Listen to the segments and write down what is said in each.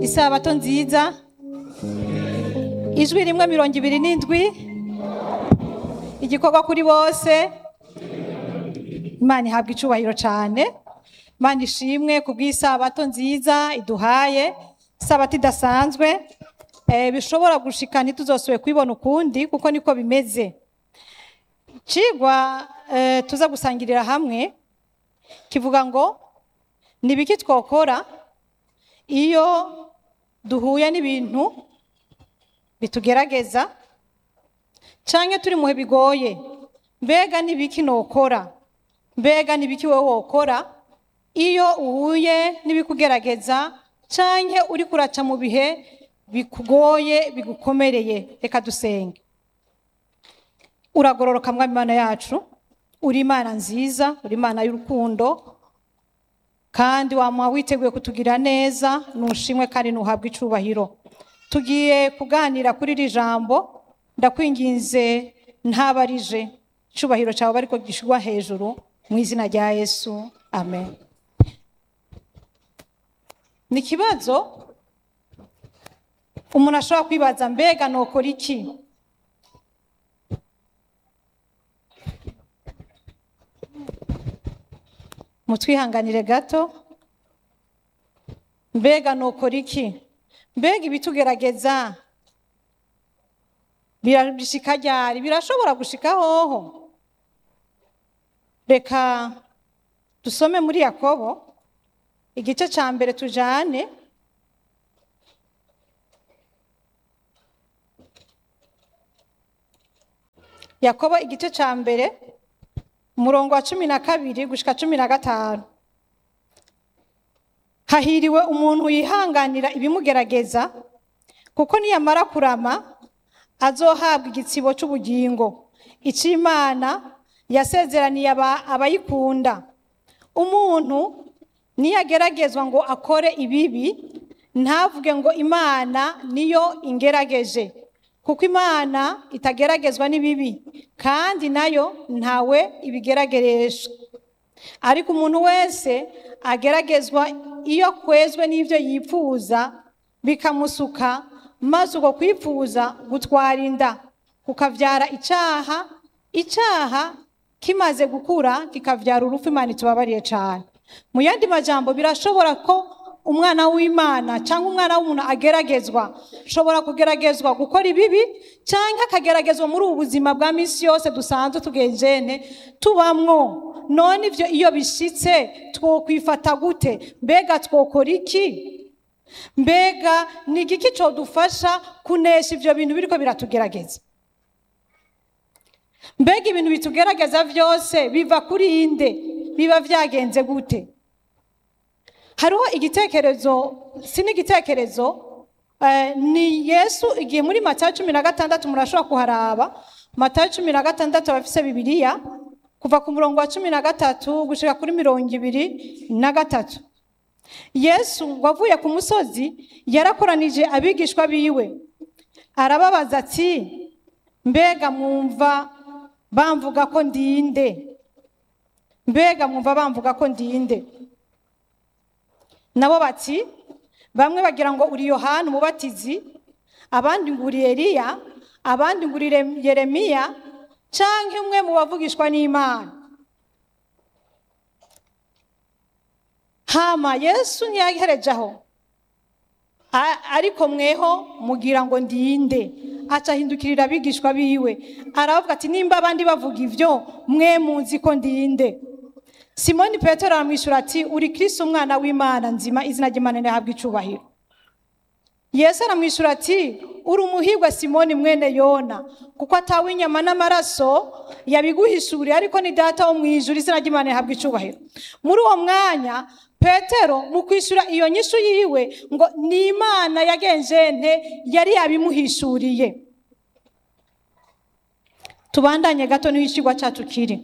isabato nziza ijwi rimwe mirongo ibiri n'indwi igikorwa kuri bose imana ihabwa icubahiro cyane imana ishimwe ku bw'isabato nziza iduhaye isabato idasanzwe eh, bishobora gushika ntituzosobe kubibona ukundi kuko niko bimeze cigwa eh, tuza gusangirira hamwe kivuga ngo ni ibiki twokora iyo duhuye n'ibintu bitugerageza canke turi muhe bigoye mbega ni ibiki nokora mbega ni ibiki wowe wokora iyo uhuye n'ibikugerageza canke uri kuraca mu bihe bikugoye bigukomereye reka dusenge uragororoka mwami imana yacu uri imana nziza uri imana y'urukundo kandi wama witeguye kutugira neza nushimwe kandi nuhabwe icubahiro tugiye kuganira kuri iri jambo ndakwinginze ntabarije icubahiro cyawe bariko gishirwa hejuru mu izina rya yesu amen ni ikibazo umuntu ashobora kwibaza mbega nokora iki mutwihanganire gato mbega nokora iki mbega ibitugerageza birashika ryari birashobora gushika hoho reka dusome muri yakobo igice cya mbere tujane yakobo igice cya mbere umurongo wa cumi na kabiri gushika cumi na gatanu hahiriwe umuntu yihanganira ibimugerageza kuko niyamara kurama azohabwa igitsibo cy'ubugingo icy'imana yasezeraniye abayikunda umuntu niyageragezwa ngo akore ibibi ntavuge ngo imana niyo ingerageje kuko imana itageragezwa n'ibibi kandi nayo ntawe ibigerageresha ariko umuntu wese ageragezwa iyo kwezwe n'ibyo yipfuza bikamusuka maze uko kwipfuza gutwara inda kukabyara icyaha icyaha kimaze gukura kikabyara urupfu imana itubabariye cyane mu yandi majambo birashobora ko umwana w'imana cyangwa umwana w'umuntu ageragezwa ashobora kugeragezwa gukora ibibi cyangwa akageragezwa muri ubu buzima bwa minsi yose dusanzwe tugejene tubamwo none ibyo iyo bishyitse twokwifata gute mbega twokora iki mbega ni igiki cyodufasha kunesha ibyo bintu biriko biratugerageza mbega ibintu bitugerageza byose biva kuri inde biba byagenze gute hariho igitekerezo si n'igitekerezo ni yesu igihe muri matayo cumi na gatandatu murashobora kuharaba matayo cumi na gatandatu abafise bibiliya kuva ku murongo wa cumi na gatatu gushika kuri mirongo ibiri na gatatu yesu wavuye ku musozi yarakoranije abigishwa biwe arababaza ati mbega mwumva bamvuga ko ndinde mbega mwumva bamvuga ko ndinde nabo bati bamwe bagira ngo uri yohani umubatizi abandi ngo uri eliya abandi ngo uri yeremiya cyangwa umwe mu bavugishwa n'imana hama yesu ntiyahereje aho ariko mweho mugira ngo ndinde acahindukirira abigishwa biwe aravuga ati nimba abandi bavuga ibyo mwe muzi ko ndinde simoni petero aramwishyura ati uri kirisi umwana w'imana nzima izina ry'imana rihabwa icubahiro yesu aramwishyura ati uri umuhirwa simoni mwene yona kuko atawe inyama n'amaraso yabiguhishuriye ariko ni data wo mu ijuru izina ry'imana rihabwa icubahiro muri uwo mwanya petero mu kwishyura iyo nyishu yiwe ngo ni imana yagenzente yari yabimuhishuriye tubandanye gato niho ikigwa cyacu kiri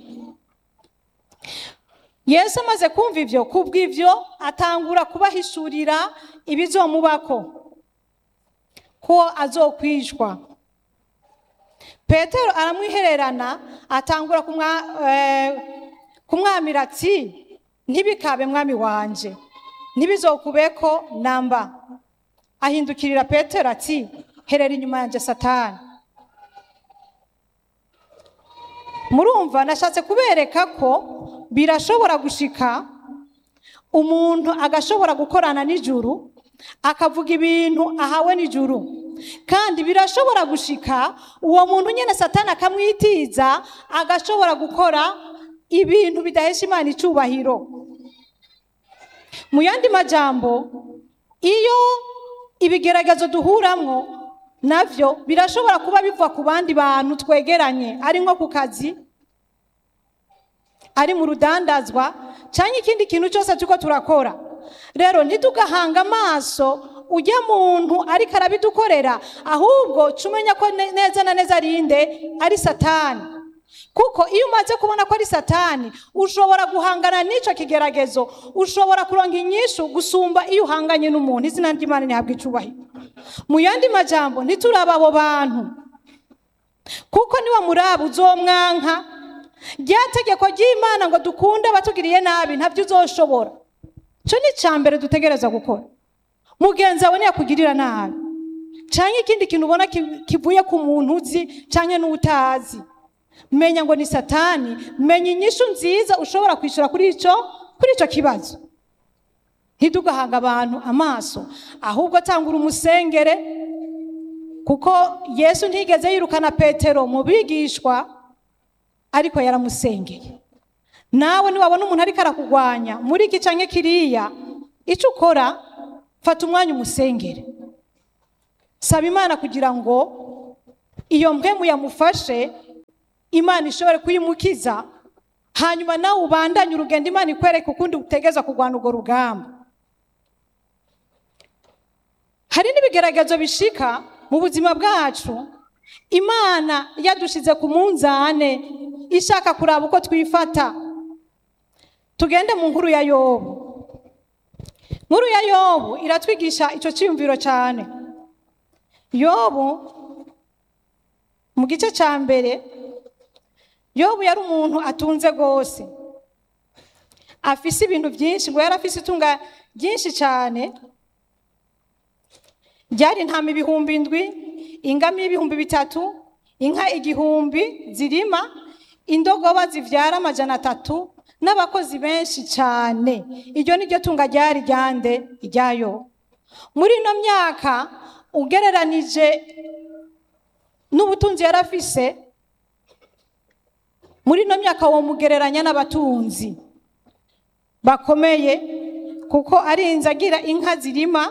yesu amaze kumva ibyo kubw'ibyo atangura kubahishurira ibizomubako ko azokwishwa petero aramwihererana atangura kumwamira ati ntibikabe mwami wanje ntibizokubeko namba ahindukirira petero ati herera inyuma yanjye satani murumva nashatse kubereka ko birashobora gushika umuntu agashobora gukorana n'ijuru akavuga ibintu ahawe n'ijuru kandi birashobora gushika uwo muntu nyine satani akamwitiza agashobora gukora ibintu bidahesha imana icyubahiro mu yandi majambo iyo ibigeragezo duhuramwo navyo birashobora kuba biva ku bandi bantu twegeranye ari nko ku kazi ari mu rudandazwa cyangwa ikindi kintu cyose turiko turakora rero ntitugahanga amaso ujya muntu ariko arabidukorera ahubwo ca umenya ko ne- neza na neza arinde ari satani kuko iyo umaze kubona ko ari satani ushobora guhangana n'icyo kigeragezo ushobora kuronka inyishu gusumba iyo uhanganye n'umuntu izina ry'imana ntihabwa icubahiro mu yandi majambo ntituraba abo bantu kuko niwa muraba uzomwanka rya tegeko ry'imana ngo dukunde abatugiriye nabi ntabyo uzoshobora cyo ni icya mbere dutegereza gukora mugenzi wawe ntiyakugirira nabi cyangwa ikindi kintu ubona ki- kivuye ku muntu uzi cyangwa n'utazi menya ngo ni satani menya inyishu nziza ushobora kwishyura kuri icyo kuri icyo kibazo ntidugahanga abantu amaso ahubwo tangura umusengere kuko yesu ntigeze yirukana petero mu bigishwa ariko yaramusengeye nawe niwabona umuntu ariko arakugwanya muri iki cyangwa kiriya icyo ukora fata umwanya umusengere saba imana kugira ngo iyo mpemu yamufashe imana ishobore kuyimukiza hanyuma nawe ubandanye urugendo imana ikwereka ukundi utegeza kurwana urwo rugamba hari n'ibigeragezo bishika mu buzima bwacu imana yadushyize ku munzane ishaka kuraba uko twifata tugende mu nkuru ya yobu nkuru ya yobu iratwigisha icyo cyiyumviro cyane yobu mu gice cya mbere yobu yari umuntu atunze rwose afise ibintu byinshi ngo yari afise itunga ryinshi cyane byari intama ibihumbi indwi ingamiya ibihumbi bitatu inka igihumbi zirima indogoba zivyara amajana atatu n'abakozi benshi cyane iryo ni ryo tunga ryari ryande iryayo muri ino myaka ugereranije n'ubutunzi yari afise muri ino myaka womugereranya n'abatunzi bakomeye kuko arinze agira inka zirima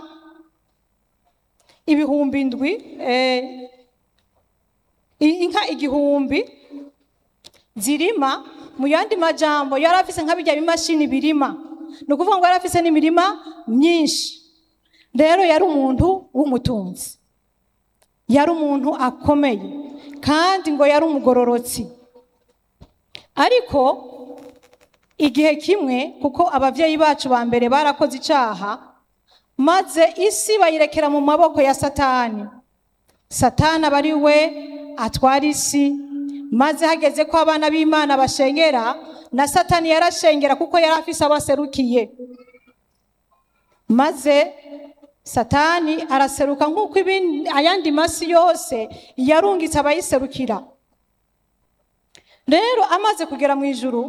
ibihumbi ndwi eh, i- inka igihumbi zirima mu yandi majambo yari afise nka bijya bimashini birima ni ukuvuga ngo yari afise n'imirima myinshi rero yari umuntu w'umutunzi yari umuntu akomeye kandi ngo yari umugororotsi ariko igihe kimwe kuko ababyeyi bacu ba mbere barakoze icyaha maze isi bayirekera mu maboko ya satani satani aba ari we atwara isi maze hageze ko abana b'imana bashengera na satani yarashengera kuko yari afise abaserukiye maze satani araseruka nk'uko ibindi- ayandi masi yose yarungitse abayiserukira rero amaze kugera mu ijuru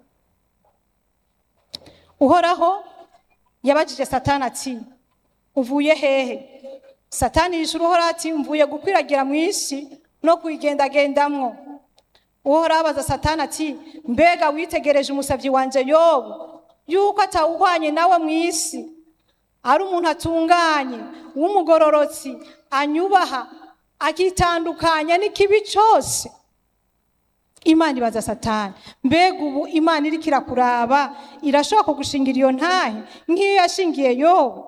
uhoraho yabajije satani ati uvuye hehe satani yishura uhoraho ati mvuye gukwiragira mu isi no kuyigendagendamwo uhoraho abaza satani ati mbega witegereje umusabyi wanjye yobu yuko atawuhwanye nawe mu isi ari umuntu atunganye w'umugororotsi anyubaha akitandukanya n'ikibi cyose imana ibaza satani mbega ubu imana iriko irakuraba irashobora kugushingira iyo ntahe nk'iyo yashingiye yobu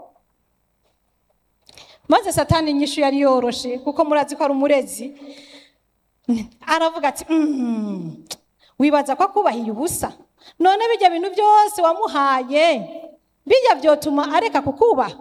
maze satani inyishu yari yoroshe kuko murazi ko ari umurezi aravuga ati "Mm, wibaza ko akubahiye ubusa none bijya bintu byose wamuhaye bijya byotuma areka kukubaha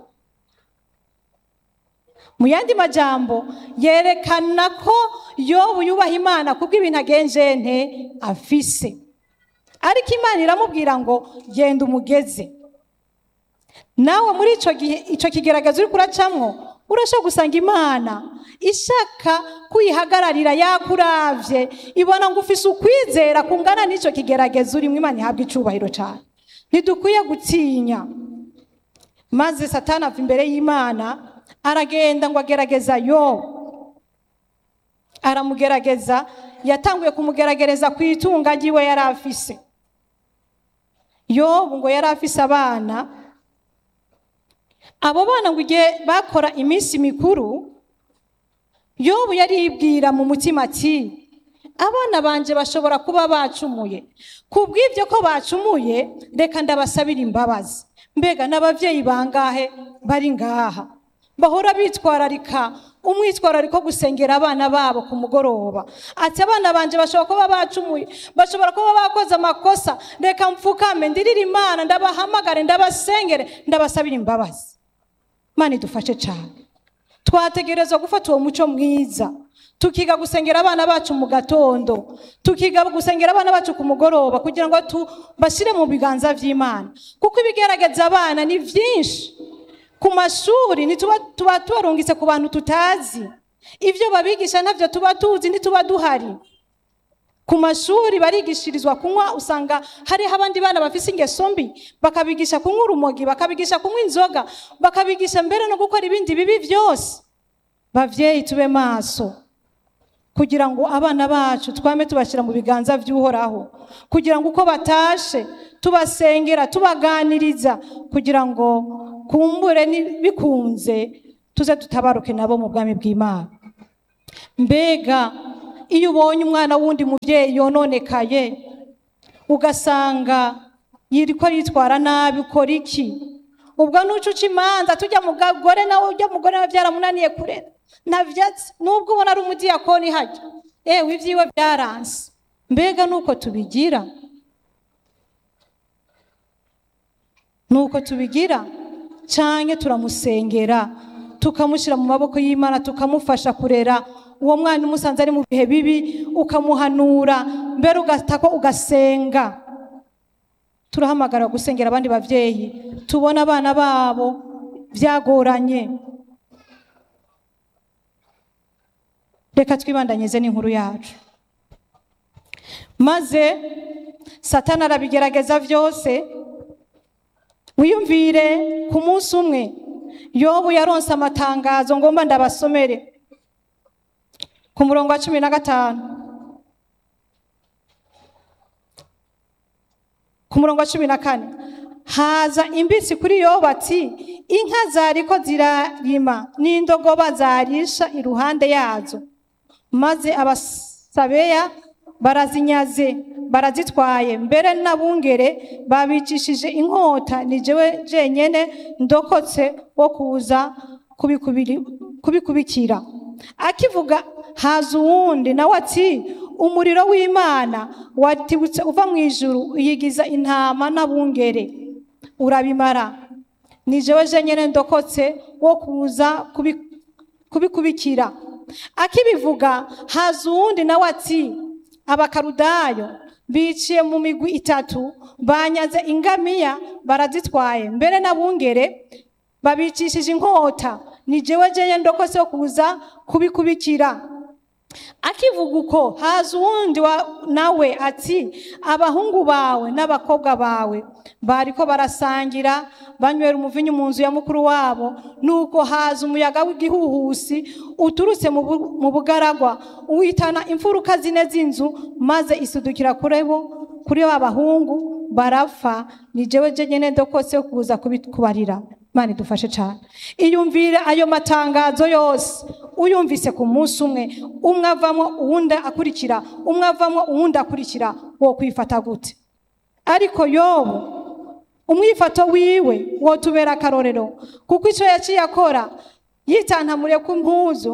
mu yandi majambo yerekana ko yobu yubaha imana kubwo ibintu agenje nte afise ariko imana iramubwira ngo genda umugeze nawe muri icyo gihe icyo kigaragaza uri kuracamwo urashobora gusanga imana ishaka kuyihagararira yakuravye ibona ngo ufise ukwizera kungana n'icyo kigerageza urimo imana ihabwa icubahiro cyane ntidukwiye gutinya maze satani ava imbere y'imana aragenda ngo agerageza yobu aramugerageza yatanguye kumugerageza ku itunga ryiwe yari afise yobu ngo yari afise abana abo bana ngo igihe bakora iminsi mikuru yobu yaribwira mu mutima ati abana banje bashobora kuba bacumuye ku bw'ibyo ko bacumuye reka ndabasabira imbabazi mbega n'ababyeyi bangahe bari ngaha bahora bitwararika umwitwarariko gusengera abana babo ku mugoroba ati abana banje bashobora kuba bacumuye bashobora kuba bakoze amakosa reka mfukame ndirire imana ndabahamagare ndabasengere ndabasabira imbabazi imana idufashe cyane twategerezwa gufata uwo muco mwiza tukiga gusengera abana bacu mu gatondo tukiga gusengera abana bacu ku mugoroba kugira ngo tubashyire mu biganza by'imana kuko ibigaragaza abana ni byinshi ku mashuri ntituba tuba tubarungitse ku bantu tutazi ibyo babigisha ntabyo tuba tuzi ntituba duhari ku mashuri barigishirizwa kunywa usanga hariho abandi bana bafite ingeso mbi bakabigisha kunywa urumogi bakabigisha kunywa inzoga bakabigisha mbere no gukora ibindi bibi byose babyeyi tube maso kugira ngo abana bacu twame tubashyira mu biganza by'uhoraho kugira ngo uko batashe tubasengera tubaganiriza kugira ngo kumbure bikunze tuze tutabaruke nabo mu bwami bw'imana mbega iyo ubonye umwana w'undi mubyeyi yononekaye ugasanga yiriko yitwara nabi ukora iki ubwo nucuca imanza tujya mu gagore nawe ujya mugore nawe byaramunaniye kurera ntavyatsi nubwo ubona ari umudiyakoni hajya ewe ibyiwe byaranse mbega nuko tubigira nuko tubigira canke turamusengera tukamushyira mu maboko y'imana tukamufasha kurera uwo mwana umusanze ari mu bihe bibi ukamuhanura mbere ugatako ugasenga turahamagara gusengera abandi babyeyi tubona abana babo byagoranye reka twibandanyize n'inkuru yacu maze satani arabigerageza byose wiyumvire ku munsi umwe yobu yaronse amatangazo ngomba ndabasomere ku murongo wa cumi na gatanu ku murongo wa cumi na kane haza imbitsi kuri yobu ati inka zariko zirarima n'indogoba zarisha iruhande yazo maze abasabeya barazinyaze barazitwaye mbere n'abungere babicishije inkota ni jewe jenyene ndokotse wo kuza kubikubikira akivuga haza uwundi nawe ati umuriro w'imana watibutse uva mu ijuru uyigiza intama n'abungere urabimara ni jewe jenyene ndokotse wo kuza kubikubikira akibivuga haza uwundi nawe ati abakarudayo biciye mu migwi itatu banyaze ingamiya barazitwaye mbere n'abungere babicishije inkota ni jewe jenyene ndokotse wo kuza kubikubikira akivuga uko haza uwundi nawe ati abahungu bawe n'abakobwa bawe bariko barasangira banywera umuvinyu mu nzu ya mukuru wabo nuko haza umuyaga w'igihuhusi uturutse mu bugaragwa uhitana imfuruka zine z'inzu maze isudukira kuri bo kuri ba bahungu barapfa ni jewe jenyene ndokotse yo kuza kubarira Imana idufashe cyane iyumvire ayo matangazo yose uyumvise ku munsi umwe umwe avamo uwundi akurikira umwe avamo uwundi akurikira wo kwifata gute ariko yobu umwifato wiwe wotubera akarorero kuko icyo yaciye akora yitantamuriye ku mpuzu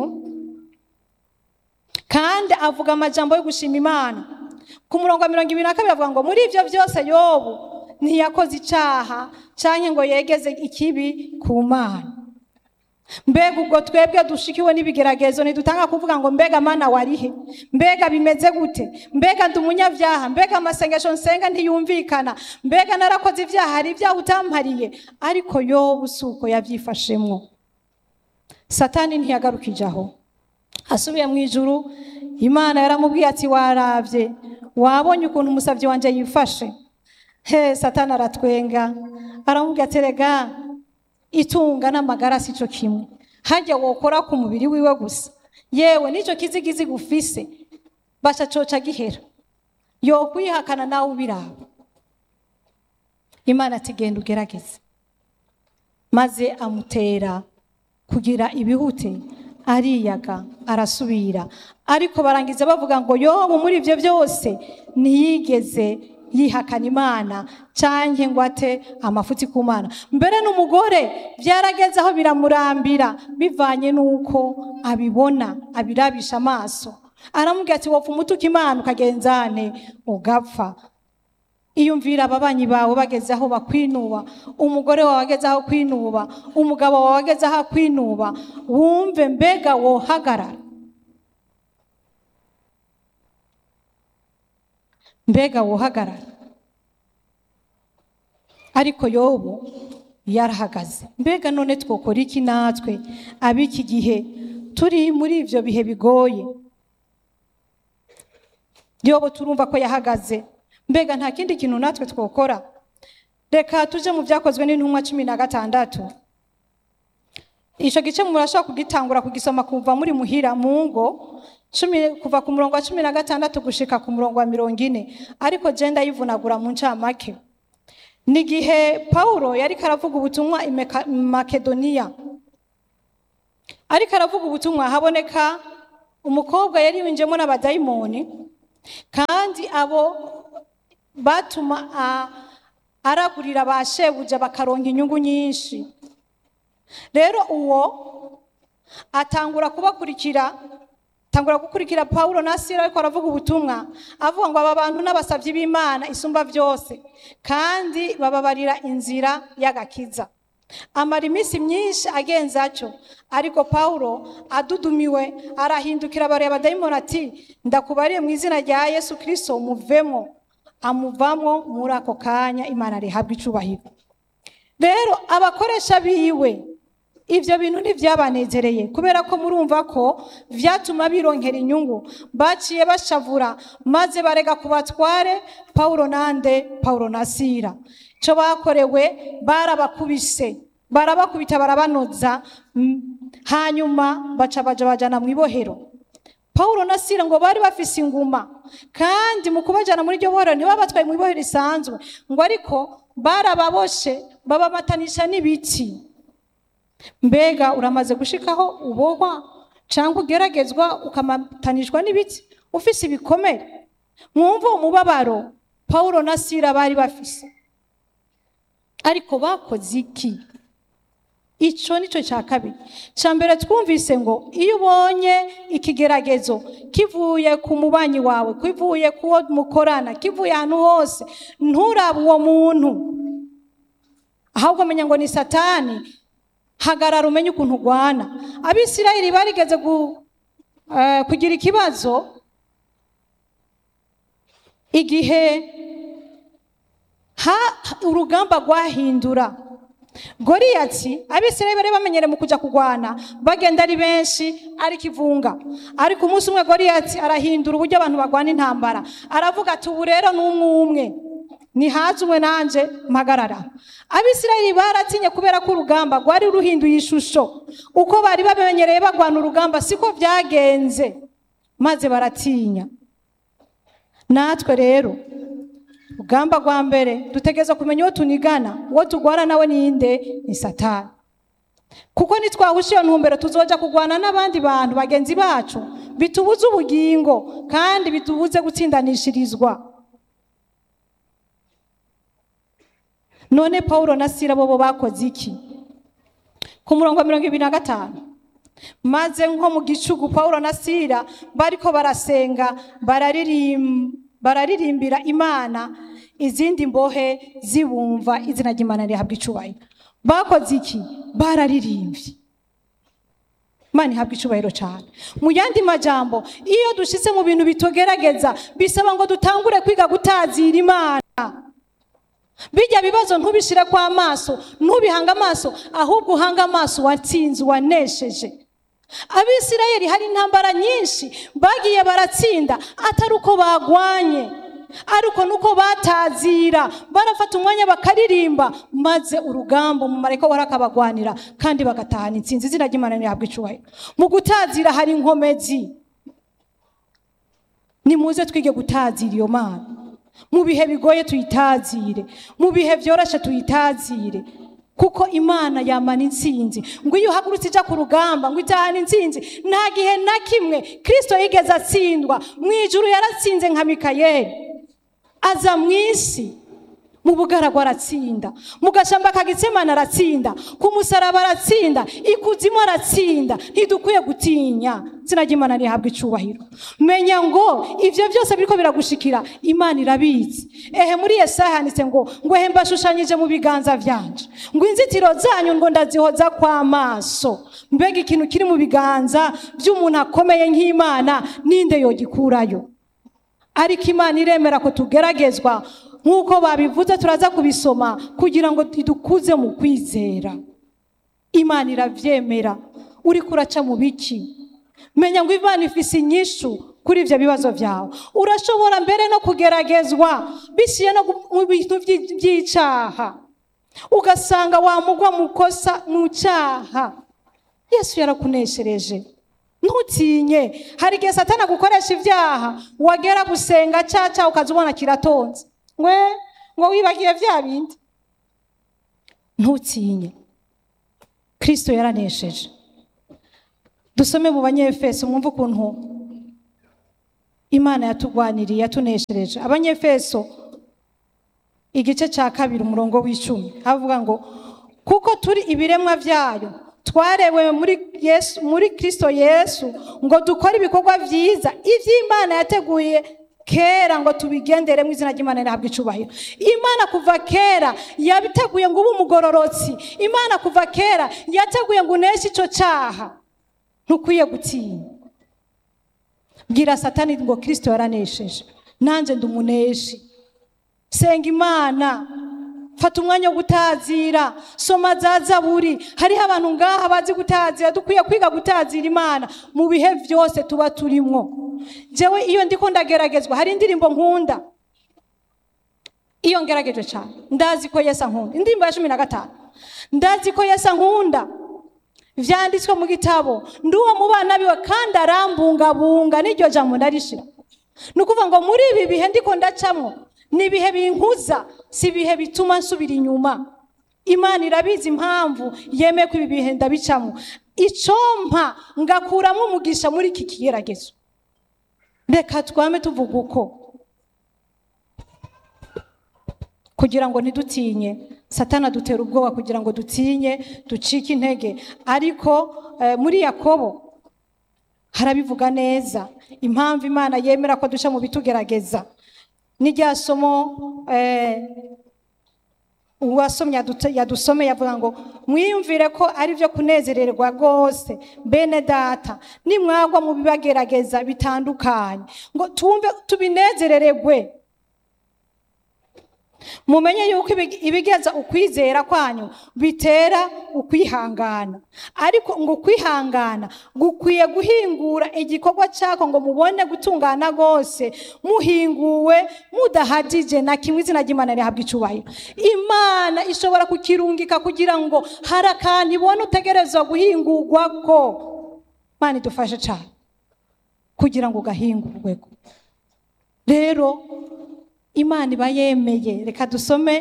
kandi avuga amajambo yo gushima imana ku murongo wa mirongo ibiri na kabiri avuga ngo muri ibyo byose yobu ntiyakoze icyaha cyangwa ngo yegeze ikibi ku mana mbega ubwo twebwe dushikiwe n'ibigeragezo ntidutanga kuvuga ngo mbega mana warihe mbega bimeze gute mbega ndi umunyabyaha mbega amasengesho nsenga ntiyumvikana mbega narakoze ibyaha hari ibyaha utampariye ariko yobu si uko yabyifashemwo satani ntiyagarukije aho asubiye mu ijuru imana yaramubwiye ati warabye wabonye ukuntu umusabyi wanjye yifashe he satani aratwenga aramubwira ati rega itunga n'amagara si cyo kimwe hajya wokora ku mubiri wiwe gusa yewe n'icyo kizigizi gufise basha coca gihera yokwihakana nawe ubiraba imana ati genda ugerageze maze amutera kugira ibihute ariyaga arasubira ariko barangiza bavuga ngo yobu muri ibyo byose ntiyigeze yihakana imana cyangwa ngo ate amafuti ku mana mbere n'umugore byarageze aho biramurambira bivanye n'uko abibona abirabisha amaso aramubwira ati wapfa umutuka imana ukagenzane ugapfa iyumvira ababanyi bawe bageze aho bakwinuba umugore wawe ageze aho kwinuba umugabo wawe ageze aho kwinuba wumve mbega wohagarara mbega wohagarara ariko yobu yarahagaze mbega none twokora iki natwe ab'iki gihe turi muri ibyo bihe bigoye yobu turumva ko yahagaze mbega nta kindi kintu natwe twokora reka tuje mu byakozwe n'intumwa cumi na gatandatu icyo gice murashobora kugitangura kugisoma kuva muri muhira mu ngo kuva ku murongo wa cumi na gatandatu gushika ku murongo wa mirongo ine ariko genda yivunagura mu ncamake ni igihe paul yari karavuga ubutumwa i makedoniya ariko aravuga ubutumwa haboneka umukobwa yari winjiyemo n'abadayimoni kandi abo batuma aragurira ba shebuja bakaronka inyungu nyinshi rero uwo atangura kubakurikira atangura gukurikira paul na sira ariko aravuga ubutumwa avuga ngo aba bantu n'abasabyi b'imana isumba byose kandi bababarira inzira y'agakiza amara iminsi myinshi agenza atyo ariko paul adudumiwe arahindukira abareba dayimoni ati ndakubariye mu izina rya yesu kirisito muvemo amuvamo muri ako kanya imana rihabwa icubahiro rero abakoresha biwe ibyo bintu ntibyabanezereye kubera ko murumva ko byatuma bironkera inyungu baciye bashavura maze barega ku batware paul nande paul na sira icyo bakorewe barabakubise barabakubita barabanoza hanyuma baca baja bajana mu ibohero paul na sira ngo bari bafise inguma kandi mu kubajyana muri iryo bohero ntibabatwaye mu ibohero risanzwe ngo ariko barababoshe babamatanisha n'ibiti mbega uramaze gushikaho ubohwa cyangwa ugeragezwa ukamatanishwa n'ibiti ufise ibikomere mwumva uwo mubabaro paul na sira bari bafise ariko bakoze iki icyo ni cyo cya kabiri cya mbere twumvise ngo iyo ubonye ikigeragezo kivuye ku mubanyi wawe kivuye ku wo mukorana kivuye ahantu hose nturabe uwo muntu ahubwo menya ngo ni satani hagarara umenye ukuntu urwana abisirayeli barigeze kugira ikibazo igihe urugamba rwahindura goriyati abisirayeli bari bamenyere mu kujya kurwana bagenda ari benshi ari kivunga ariko umunsi umwe goriyati arahindura uburyo abantu barwana intambara aravuga ati ubu rero ni umwe umwe ntihaze umwe nanjye mpagarara abisirayeli baratinye kubera ko urugamba rwari ruhinduye ishusho uko bari bamenyereye barwana urugamba siko byagenze maze baratinya natwe rero urugamba rwa mbere dutegereza kumenya uwo tunigana uwo turwana nawe ninde ni satani kuko nitwahusha iyo ntumbero tuzoja kurwana n'abandi bantu bagenzi bacu bitubuze ubugingo kandi bitubuze gutsindanishirizwa none paul na sira bo bakoze iki ku murongo wa mirongo ibiri na gatanu maze nko mu gicugu paul na sira bariko barasenga bararirimbira imana izindi mbohe zibumva izina ry'imana rihabwa icubahiro bakoze iki bararirimbye imana ihabwa icubahiro cyane mu yandi majambo iyo dushyize mu bintu bitugerageza bisaba ngo dutangure kwiga gutazira imana bijya bibazo ntubishyire kwa amaso ntubihange amaso ahubwo uhange amaso watsinze wanesheje abisirayeli hari intambara nyinshi bagiye baratsinda atari uko bagwanye ariko nuko batazira barafata umwanya bakaririmba maze urugamba umumarayika wari akabagwanira kandi bagatahana intsinzi izina ry'imana ntihabwa icyubahiro mu gutazira hari inkomezi nimuze twige gutazira iyo mana mu bihe bigoye tuyitazire mu bihe byoroshye tuyitazire kuko imana yamana intsinzi ngo iyo uhagurutse ijya ku rugamba ngo itahane intsinzi nta gihe na kimwe kirisito yigeze atsindwa mu ijuru yaratsinze nka mikayeli aza mu isi mu bugaragwa aratsinda mu gashamba ka gitsemana aratsinda ku musaraba aratsinda ikuzimu aratsinda ntidukwiye gutinya izina ry'imana rihabwa icubahiro menya ngo ibyo byose biriko biragushikira imana irabizi ehe muri yesaya handitse ngo ngo ehe mbashushanyije mu biganza byanje ngo inzitiro zanyu ngo ndazihoza kw'amaso mbega ikintu kiri mu biganza by'umuntu akomeye nk'imana ninde yogikurayo ariko imana iremera ko tugeragezwa nk'uko babivuze turaza kubisoma kugira ngo idukuze mu kwizera imana irabyemera uri kuraca mu biki menya ngo imana ifise inyishu kuri ibyo bibazo byawe urashobora mbere no kugeragezwa biciye no mu bintu by'i- by'icyaha ugasanga wamugwa mu kosa mu cyaha yesu yarakuneshereje ntutinye hari igihe satana gukoresha ibyaha wagera gusenga cyaca ukaza ubona kiratonze we ngo wibagiye bya bindi ntutinye kirisito yaranesheje dusome mu banyefeso mwumve ukuntu imana yatugwaniriye yatuneshereje abanyefeso igice cya kabiri umurongo w'icumi havuga ngo kuko turi ibiremwa byayo twarewe muri yesu muri kirisito yesu ngo dukore ibikorwa byiza iby'imana yateguye kera ngo tubigendere mu izina ry'imana rihabwa icubahiro imana kuva kera yabiteguye ngo ube umugororotsi imana kuva kera yateguye ngo uneshe icyo cyaha ntukwiye gutinya bwira satani ngo kirisito yaranesheje nanjye ndi umuneshi senga imana fata umwanya wo gutazira soma za zaburi hariho abantu ngaha bazi gutazira dukwiye kwiga gutazira imana mu bihe byose tuba turimo jewe iyo ndiko ndageragezwa hari indirimbo nkunda iyo ngerageje cyane ndazi ko yesu ankunda indirimbo ya cumi na gatanu ndazi ko yesu ankunda vyanditswe mu gitabo ndi uwo mu bana biwe kandi arambungabunga n'iryo jambo ndarishira ni ukuvuga ngo muri ibi bihe ndiko ndacamwo ni ibihe binkuza si ibihe bituma nsubira inyuma imana irabizi impamvu yemeye ko ibi bihe ndabicamo icompa ngakuramo umugisha muri iki kigeragezo reka twame tuvuga uko kugira ngo ntidutinye satana dutera ubwoba kugira ngo dutinye ducike intege ariko eh, muri yakobo harabivuga neza impamvu imana yemera ko duca mu bitugerageza n'irya somo eh, uwasomye yadu- yadusomeye yavuga ngo mwiyumvire ko ari byo kunezererwa rwose bene data nimwagwa mu bibagerageza bitandukanye ngo tumve tubinezereregwe mumenye yuko ibi- ibigeza ukwizera kwanyu bitera ukwihangana ariko ngo ukwihangana gukwiye guhingura igikorwa cyako ngo mubone gutungana rwose muhinguwe mudahagije na kimwe izina ry'imana rihabwa icubahiro imana ishobora kukirungika kugira ngo hari akantu ibona utegerezwa guhingurwa ko imana idufashe cyane kugira ngo gahingurweko rero imana iba yemeye reka dusome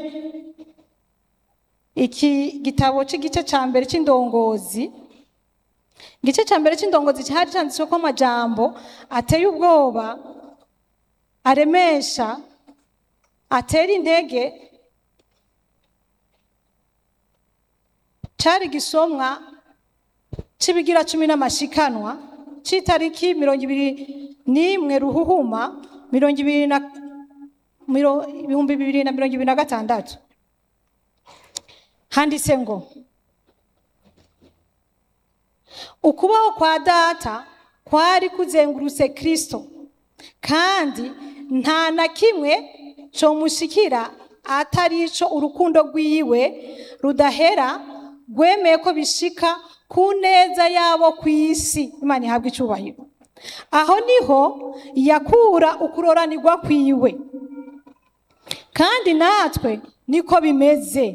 iki gitabo cy'igice cya mbere cy'indongozi igice cya mbere cy'indongozi cyari cyanditswe ko amajambo ateye ubwoba aremesha atera intege cyari gisomwa cy'ibigira cumi n'amashikanwa cy'itariki mirongo ibiri n'imwe ruhuhuma mirongo ibiri na miro- ibihumbi bibiri na mirongo ibiri na gatandatu handitse ngo ukubaho kwa data kwari kuzengurutse kristo kandi nta na kimwe comushikira atari ico urukundo rwiwe rudahera rwemeye ko bishika ku neza yabo ku isi imana ihabwa icyubahiro aho niho yakura ukuroranirwa kwiwe kandi natwe niko bimeze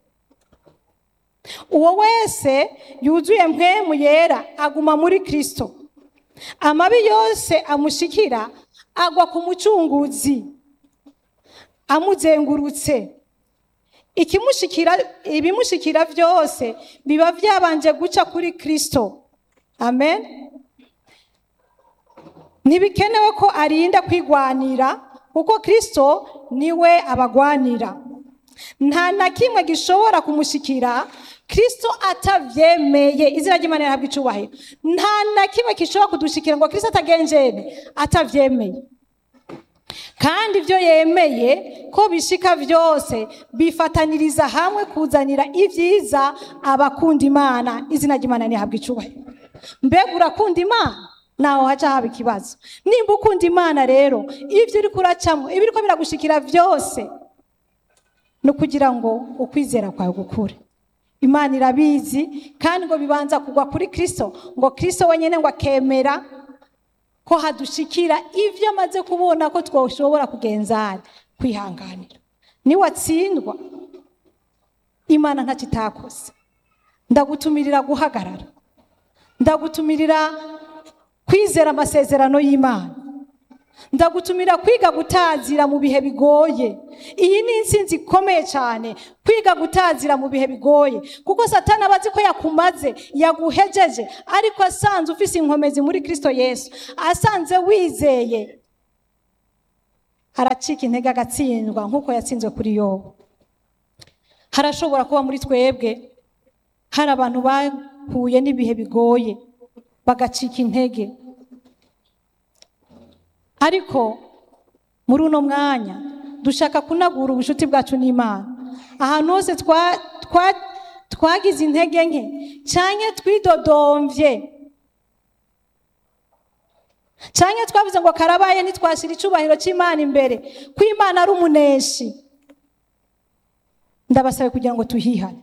uwo wese yuzuye mpemu yera aguma muri kristo amabi yose amushikira agwa ku mucunguzi amuzengurutse ikimushikira ibimushikira byose biba byabanje guca kuri kristo amen ntibikenewe ko arinda kwigwanira kuko kristo niwe abagwanira nta na kimwe gishobora kumushikira kristo atavyemeye izina ry'imana rihabwa icubahiro nta na kimwe gishobora kudushikira ngo kristo atagenjene atavyemeye kandi ibyo yemeye ko bishika byose bifataniriza hamwe kuzanira ibyiza abakunda imana izina ry'imana rihabwa icubahiro mbega urakunda imana naho haca haba ikibazo nimba ukunda imana rero ibyo uri kuracamo ibiriko biragushikira byose ni ukugira ngo ukwizera kwawe gukure imana irabizi kandi ngo bibanza kugwa kuri kristo ngo kristo wenyine ngo akemera ko hadushikira ibyo amaze kubona ko twashobora kugenzana kwihanganira niwatsindwa imana ntacyo itakoze ndagutumirira guhagarara ndagutumirira kwizera amasezerano y'imana ndagutumira kwiga gutazira mu bihe bigoye iyi ni insinzi ikomeye cyane kwiga gutazira mu bihe bigoye kuko satani aba azi ko yakumaze yaguhejeje ariko asanze ufise inkomezi muri kristo yesu asanze wizeye aracika intege agatsindwa nk'uko yatsinzwe kuri yobu harashobora kuba muri twebwe hari abantu bahuye n'ibihe bigoye bagacika intege ariko muri uno mwanya dushaka kunagura ubucuti bwacu n'imana ahantu hose twagize intege nke cyangwa twidodomvye cyangwa twavuze ngo karabaye ntitwashyira icyubahiro cy'imana imbere ko imana ari umuneshi ndabasabe kugira ngo tuhihane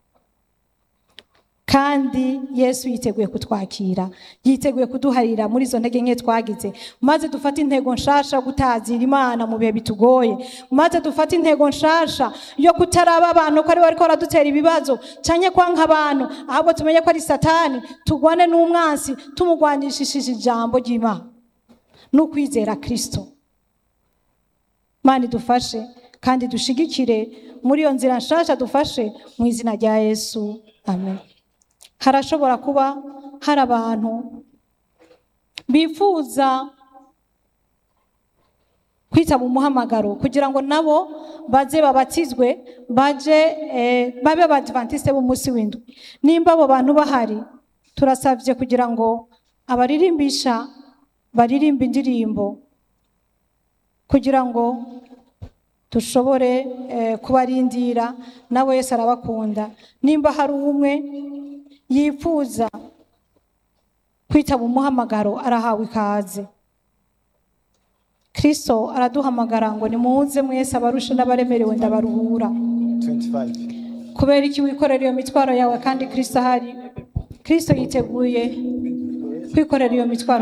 kandi yesu yiteguye kutwakira yiteguye kuduharira muri izo ntege nke twagize maze dufate intego nshasha yo gutazira imana mu bihe bitugoye maze dufate intego nshasha yo kutaraba abantu ko ari we ariko baradutera ibibazo cyane kwanga abantu ahubwo tumenye ko ari satani tugwane n'umwansi tumugwanishishije ijambo ry'imana n'ukwizera kirisito imana idufashe kandi dushigikire muri iyo nzira nshasha dufashe mu izina rya yesu amen harashobora kuba hari abantu bifuza kwitaba umuhamagaro kugira ngo nabo baze babatizwe baje babe abadivantisite b'umunsi w'indwi nimba abo bantu bahari turasabye kugira ngo abaririmbisha baririmba indirimbo kugira ngo dushobore kubarindira nawe wese arabakunda nimba hari umwe yifuza kwitaba umuhamagaro arahawe ikaze kirisito araduhamagara ngo nimuze mwese abarusha n'abaremerewe ndabaruhura kubera iki wikorera iyo mitwaro yawe kandi kirisito ahari kirisito yiteguye kwikorera iyo mitwaro